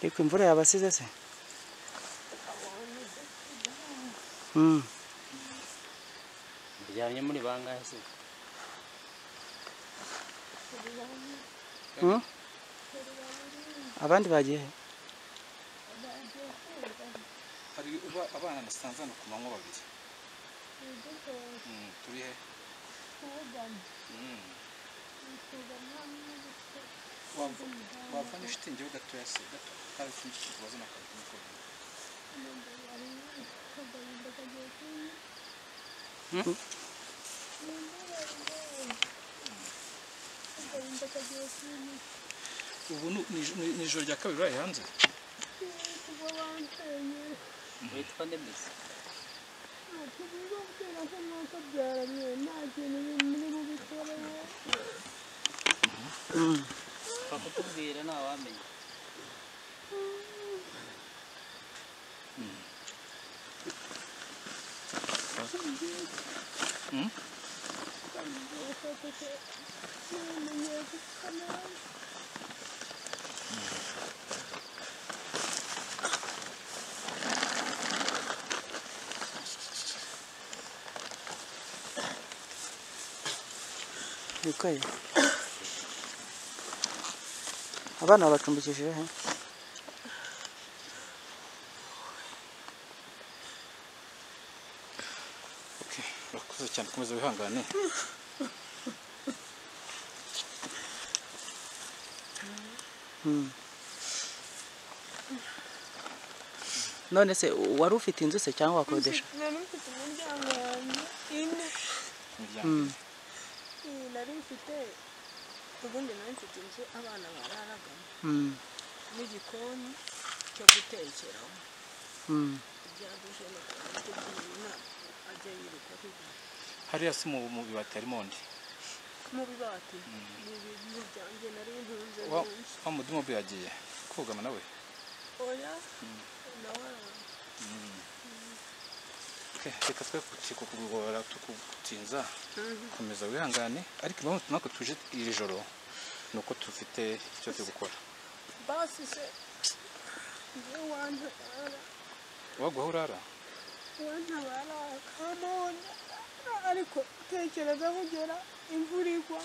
이그 물에 아바스세세. 음. bijyanye muri bangahe se 응? abandi bagiye he? hari uba abana nasanze hano ku manywa babiri Mm, turi he Mm. Wava- wavanye shitingi ho gatoya se gato hari ikindi kintu wazana akantu k'umukono. ubu ni- ni ij- ni- ni ijoro rya kabiri uraye hanze witwa nde mbese bakutubwira ntawamenya yukaye abana babacumbikishije he? Okay, urakoze cyane komeza wihangane none se wari ufite inzu se cyangwa wakodesha nari mfite umuryango wanjye ine imiryango iyi nari mfite ubundi nari mfite inzu abana bararagamo Mm, n'igikoni cyo gutekeramo mm. ibya duje na tubyina ajya yiruka kujya hariya se mu mu bibati harimo undi mu bibati ni ibintu byanjye nari ntunze wa nyinshi wa mudimu yagiye kugama nawe oya nawe Okay, reka twe kukugora tukutinza komeza wihangane ariko impamvu natwe tuje iri joro ni uko dufite icyo turi gukora basi se njye wantabara waguha urara wantabara akamubona ariko tekereza kugera imvura igwa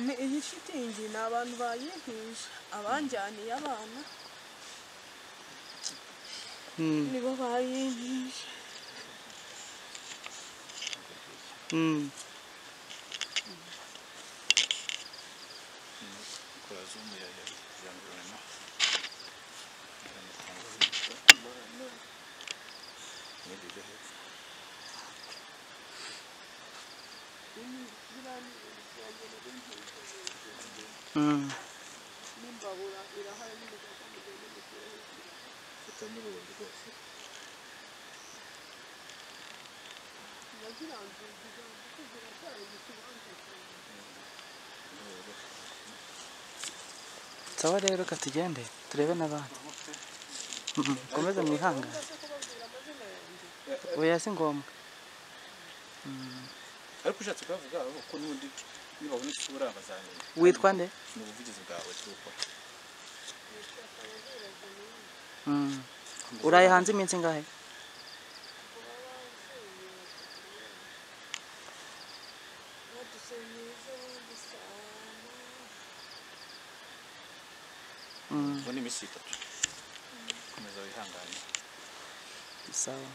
ni iyi shitingi ni abantu bayihije abanjyaniye abana Mm, nibo bayihije mm. kora zoom ya ya yangurana Mm. sawa rero reka tugende turebe n'abandi Mm, komeza mwihangane oya si ngombwa ariko ushatse kubavuga abo ko n'ubundi nibabona isura bazamenya witwa nde ni ubuvugizi bwawe turi gukora Mm. uraye hanze iminsi ingahe Mm, ubu ni iminsi itatu komeza wihangane sawa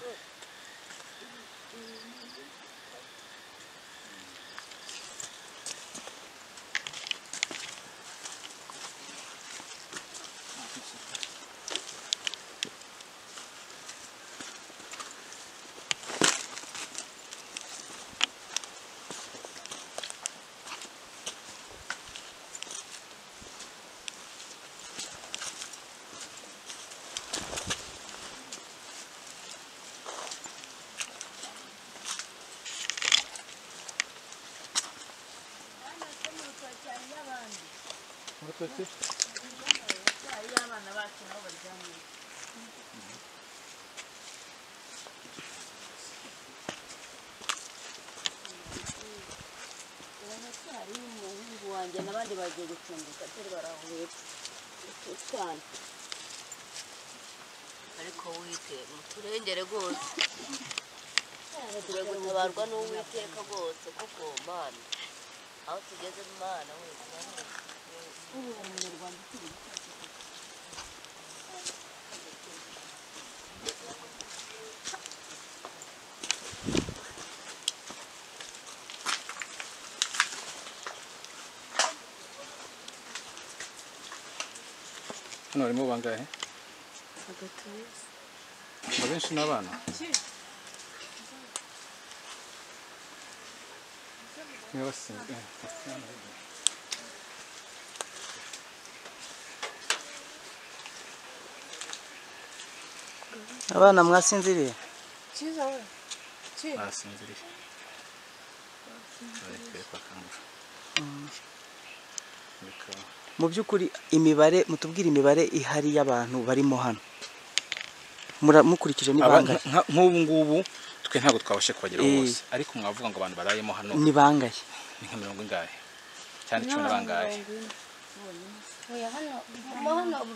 hari umuhungu wanjye n'abandi bagiye gucunguka turi barahuye tutwana ariko wite muturengere rwose tugiye gutabarwa n'uwiteka rwose kuko mana aho tugeze mana wese hano harimo bangahe hagati yose abenshi ni abana niba basinzwe abana mwasinziriye cyiza we cyiza basinziriye barekeye bakangura bikaba mu by'ukuri imibare mutubwire imibare ihari y'abantu barimo hano Mura- mukurikije ni Aba- bangahe nka- nk'ubu ngubu twe ntabwo twabashe kubageraho Eh. bose ariko mwavuga ngo abantu barayemo hano ni bangahe ni nka mirongo ingahe cyane cumi na bangahe hano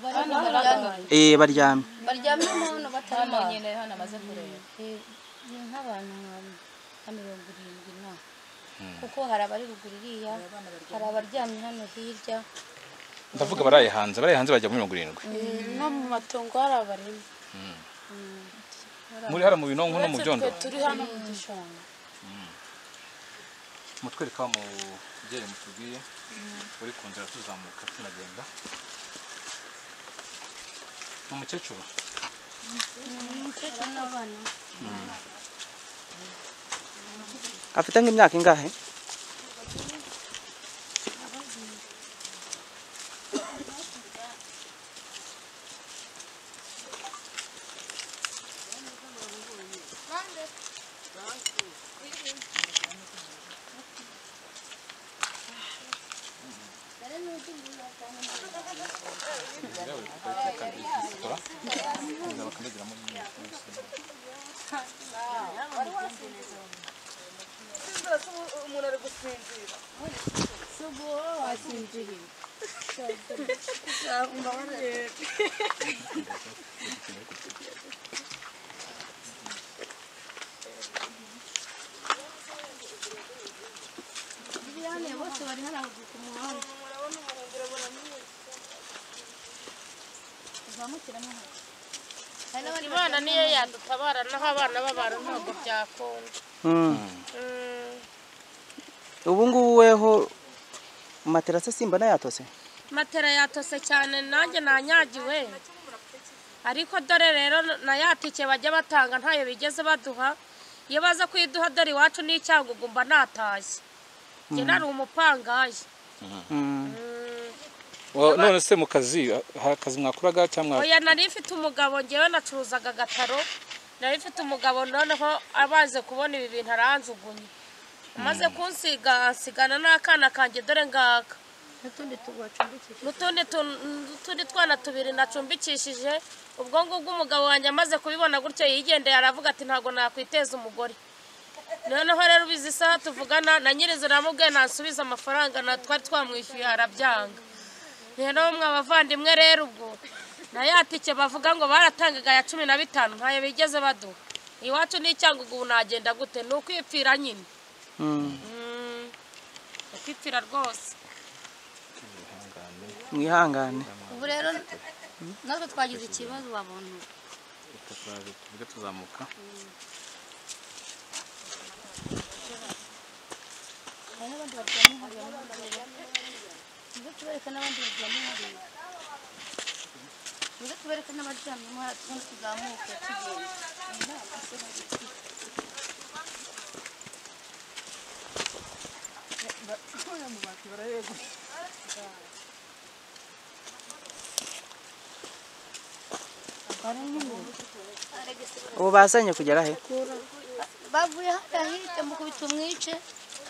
baryamye eh baryamye baryamye hano hano bataramaye nyine hano amaze kureba ni nk'abantu nka nka mirongo irindwi na kuko hari abari ruguru iriya hari abaryamye hano hirya ndavuga baraye hanze baraye hanze bajya muri mirongo irindwi no mu matongo hari abarimo muri hariya mu binonko no mu byondo turi hano mu gishanga mutwereka mu byere mutubwiye uri ku nzira tuzamuka tunagenda ni umukecuru umukecuru n'abana afite nk'imyaka ingahe bose bari hano ku muhanda imana niyo yadutabara naho abana b'abantu ntabwo byakunda Mm. ubu ngubu weho materasi simba nayatose matera yatose cyane nanjye nanyagiwe ariko dore rero na ya tike bajya batanga ntayo bigeze baduha iyo baza kuyiduha dore iwacu n'icyagugumba natashye njye nari umupangaye none se mu kazi hari akazi mwakoraga cyangwa oya nari mfite umugabo ngewe nacuruzaga agataro nari mfite umugabo noneho abaze kubona ibi bintu aranjugunye amaze kunsiga ansigana n'akana kanjye dore ngaka n'utundi tubacumbikije n'utundi tun- n'utundi twana tubiri nacumbikishije ubwo ngubwo umugabo wanjye amaze kubibona gutyo yigendeye aravuga ati ntabwo nakwiteza umugore noneho rero ubizi isaha tuvugana na nyirizo namubwiye nasubiza amafaranga na twari twamwishyuye arabyanga rero mwe abavandimwe rero ubwo na ya tike bavuga ngo baratangaga ya cumi na bitanu ntayo bigeze baduha iwacu n'icyangugu ubu nagenda gute ni ukwipfira nyine Mm, ukwipfira rwose mwihangane ubu rero natwe twagize ikibazo babona tujya tuzamuka muze tubereke n'abandi baryamye hariya muze tubereke n'abaryamyemo hariya tundi tuzamuke tugenda ubu bazanye kugera he bavuye hariya hirya mukubita umwice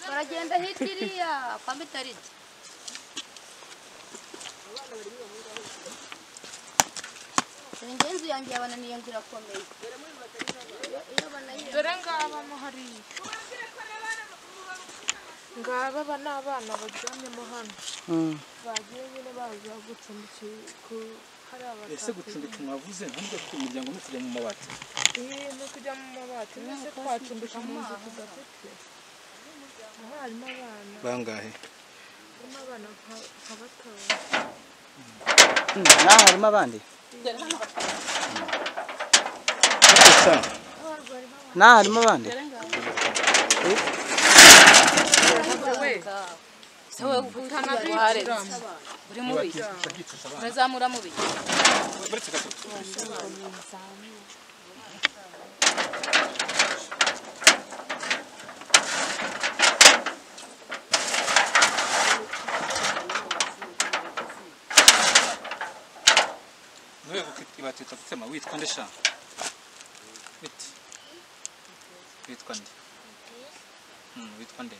baragenda hirya iriya kwa mitaridi dore njye inzu yanjye yabananiye ngo irakomeye dore ngabamo hariya ngaba aba ni abana baryamyemo hano Mm. bagiye nyine baza gucumbikira ku hari ese abatatu gucumbika mwavuze ntabwo ku miryango no kujya mu mabati iyi ni ukujya mu mabati mwese twacumbika mu nzu tudafite aho harimo abana bangahe harimo abana nka- nka batanu Mm, Naho harimo abandi Naho harimo abandi murazamura mubi uretse gatatu Nuwe ibati utakutema witwa nde sha wit witwa nde mm, witwa nde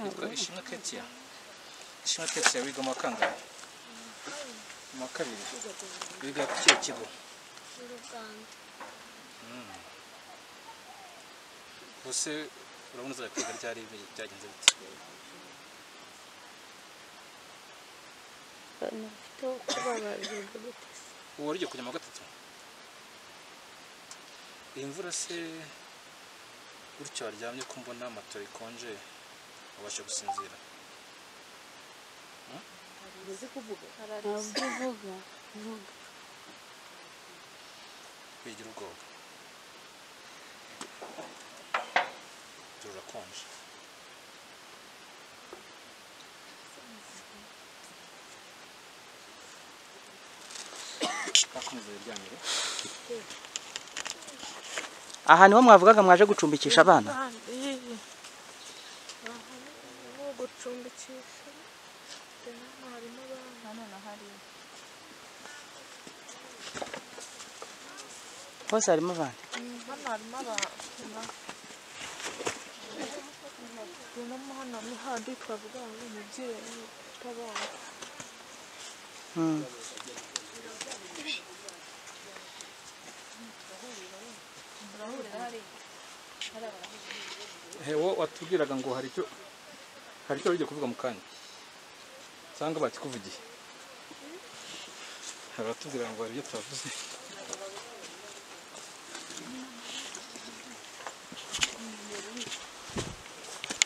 witwa ishimwe ketia ishimwe ketia wiga mu wa kangahe mu wa kabiri wiga ku kihe kigo ubuse urabona uzajya kwiga ryari ibi- byagenze bite ubu rigiye kujya mu wa gatatu iyi mvura se gutyo waryamye ko mbona matora ikonje wabasha gusinzira ntabwo uvuga wigira ubwoba turakonje bakomeza biryamire aha niho mwavugaga mwaje gucumbikisha abana iyi ni ugucumbikisha hano harimo abana hose harimo abandi hano harimo abantu tunamo hano ni handi twavuga ngo ni umubyeyi utabana Mm. hewo watubwiraga ngo hari icyo hari icyo wigiye kuvuga mu kanya cyangwa bakikuvugiye hari abatubwira ngo hari ibyo twavuze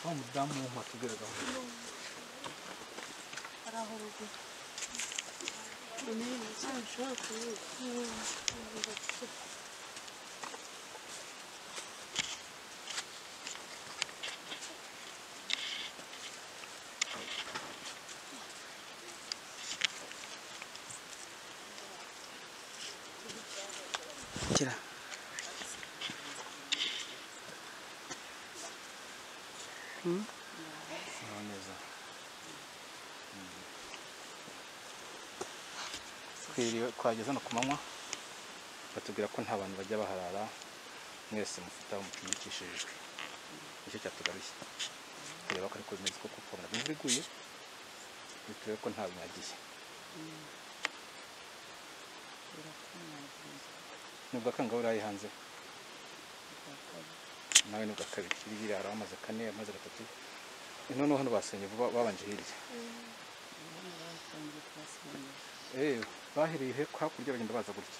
wa mudamu watubwiraga ngo Kira. Ah, neza Mm. twiriwe twageze hano ku manywa batubwira ko nta bantu bajya baharara mwese mufite aho mucumbikishijwe nicyo cyatugaruye kureba ko ariko bimeze koko kubona imvura iguye ngo turebe ko nta binyagiye ni ubwa kangahe uraye hanze nawe ni ubwa kabiri hirya hari amazi kane amazi gatatu noneho hano basenye vuba babanje hirya Eh, bahereye he- hakurya bagenda baza gutya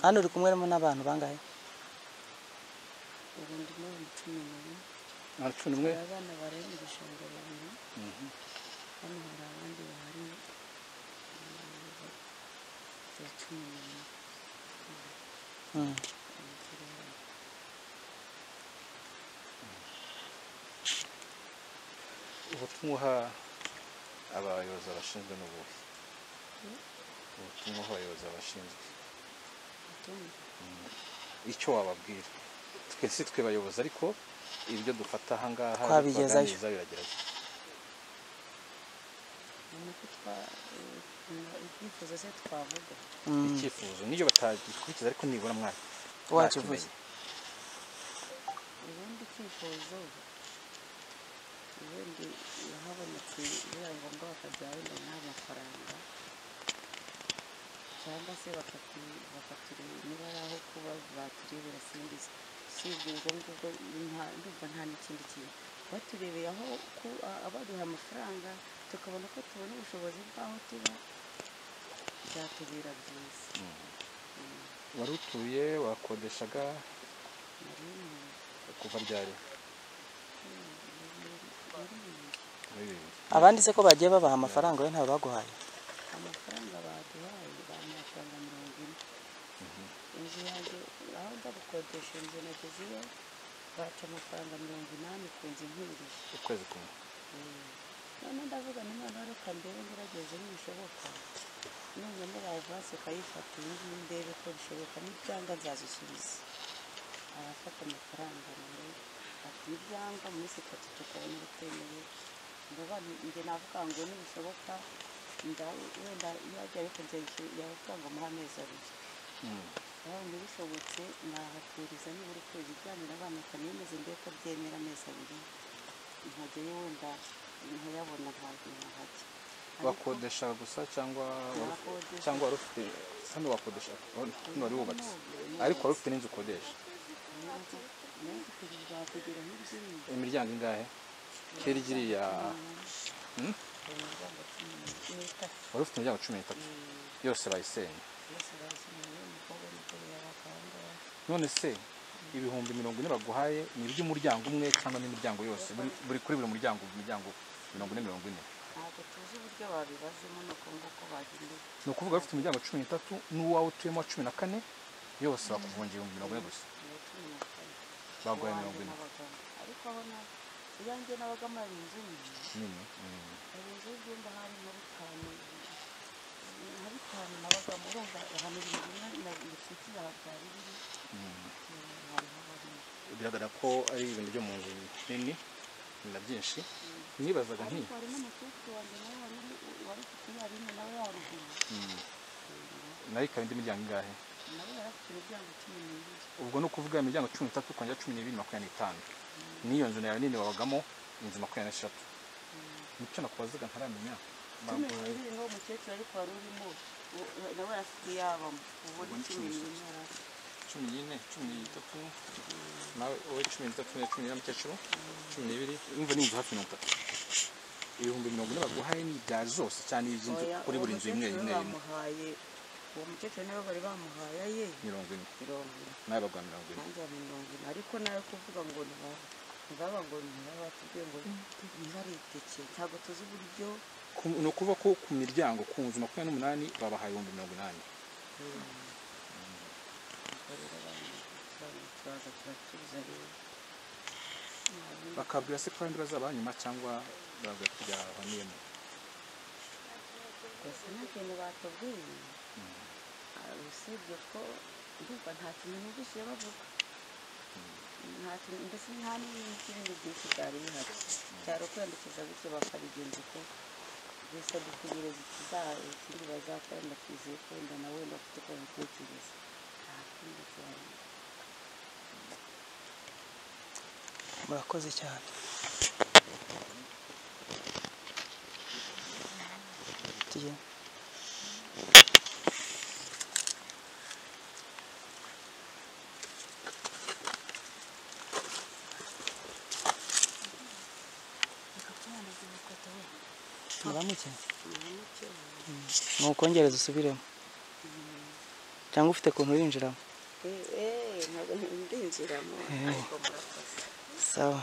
hano uri kumwe n'abantu bangahe nta cumi n'umwe abana bari mu gishanga babiri hano hari abandi bahari ya cumi n'umwe Mm. ubutumwa uha abayobozi abashinzwe ni ubuhe ubutumwa uha abayobozi abashinzwe Mm. icyo wababwira twese twe bayobozi ariko ibyo dufata ahangaha ibyo Twabigezayo. twaganiriza biragerayo ni uko twa ibyifuzo se twavuga Mm. icyifuzo niyo batagikurikiza ariko nibura mwaka Wakivuze. ubundi icyifuzo ubundi habonetse bibaye ngombwa bakajya wenda nta mafaranga cyangwa se bakatu- bakatureba niba ari aho kuba baturebera simbizi sibyiza ndumva nta- ndumva nta n'ikindi kintu baturebeye aho ku- a- abaduha amafaranga tukabona ko tubona ubushobozi bw'aho tuba byatubera byiza wari utuye wakodeshaga kuva ryari muri bibiri abandi se ko bagiye babaha amafaranga we ntabwo baguhaye amafaranga baduhaye ba amafaranga mirongo ine inzu yanjye aho ndabukodesha inzu nageze iyo baca amafaranga mirongo inani ku nzu impirije ukwezi kumwe none ndavuga ni none reka ndebe ngerageze nibishoboka nubona bavase ukayifata iyi ngiyi ndebe ko bishoboka n'ibyanga nzazisubiza abafata amafaranga nawe ati n'ibyanga mu minsi itatu tukabona ubutemewe ndaba njye navuga ngo nibishoboka nda- wenda iyo ajya ariko njye yavuga ngo muri amezi abiri nabonye bishobotse nahaturiza nibura ukwezi ijyanye n'abana kaniyemeze ndebe ko byemera amezi abiri nkajyayo wenda nkayabona ntabwo nkahajya wakodesha gusa cyangwa wari- Nakodesha. cyangwa wari ufite hano wakodesha hano wari wubatse ariko wari ufite n'inzu ukodesha nawe kugira kugira nk'iby'iyi imiryango ingahe kera iriya Hmm? wari ufite imiryango cumi n'itatu yose bayisenye yose bazimuye umukobwa w'umugore yabaga aho ngaho none se ibihumbi mirongo ine baguhaye ni iby'umuryango umwe cyangwa n'imiryango yose Buri- buri kuri buri muryango imiryango mirongo ine mirongo ine ntabwo tuzi uburyo babibazemo ni uko nguko bagendeye ni ukuvuga bafite imiryango cumi n'itatu n'uwawe utuyemo wa cumi na kane yose bakuvungira ibihumbi mirongo ine gusa ni cumi na kane baguhaye Uwanjye mirongo ine n'abagabo. ariko aho na iyanjye n'abagamo hari inzu nini nini mm. hari inzu y'ibyumba hari nka bitanu nka bitanu nabagamo urumva ahantu ibintu bimwe bifitiye ahabyara ibiri hari habamo bigaragara ko ari ibintu byo mu nzu nini na byinshi nibazaga nti ariko hari n'umukecuru wanjye nawe wari uri- wari ufite iyarine nawe yaruguru nayo ikaba indi miryango ingahe nawe yari afite imiryango cumi n'ibiri ubwo ni ukuvuga imiryango cumi n'itatu kongera cumi n'ibiri makumyabiri n'itanu n'iyo nzu nayo nini wabagamo inzu makumyabiri n'eshatu nicyo nakubazaga ntaramenya cumi Baguhaye- n'ibiri niwo mukecuru ariko wari urimo u- nawe yari afite iyabamo ubu ni cumi n'ibiri yari afite cumi n'ine cumi n'itatu nawe wowe cumi n'itatu nawe cumi n'ine mukecuru cumi n'ibiri umva ni inzu hafi mirongo itatu ibihumbi mirongo ine baguhaye ni ibya zose cyane iby'inzu Oya, kuri uwo buri nzu imwe imwe mukecuru imwe bamuhaye uwo mukecuru nawe bari bamuhaye aye mirongo ine mirongo ine nawe baguha mirongo ine nanjye ya mirongo ine ariko nawe kuvuga ngo ntibaba ntibaba ngo ntibaba batubwiye ngo ntibaritekere ntabwo tuzi uburyo Ku- ni ukuvuga ko ku miryango ku nzu makumyabiri n'umunani babahaye ibihumbi mirongo inani turaza turatuza rero bakabwira se ko abandi bazaba nyuma cyangwa babwira ko byabaniyemo gusa nta kintu batubwiye Ah, usibye ko ndumva nta kintu numvise bavuga nta kintu mbese nta n'ibindi byinshi byari bihari cyari ukwiyandikisha bityo bakabigenza uko gusa dutegereza ikiza- ikindi bazakora ndakizeye ko wenda nawe wenda ufite uko babitekereza nta kindi cyane murakoze cyane tugiye muramutse nukongereza usubiremo cyangwa ufite ukuntu urinjiramo Eh, eh, ntabwo ndinjiramo ariko murakoze sawa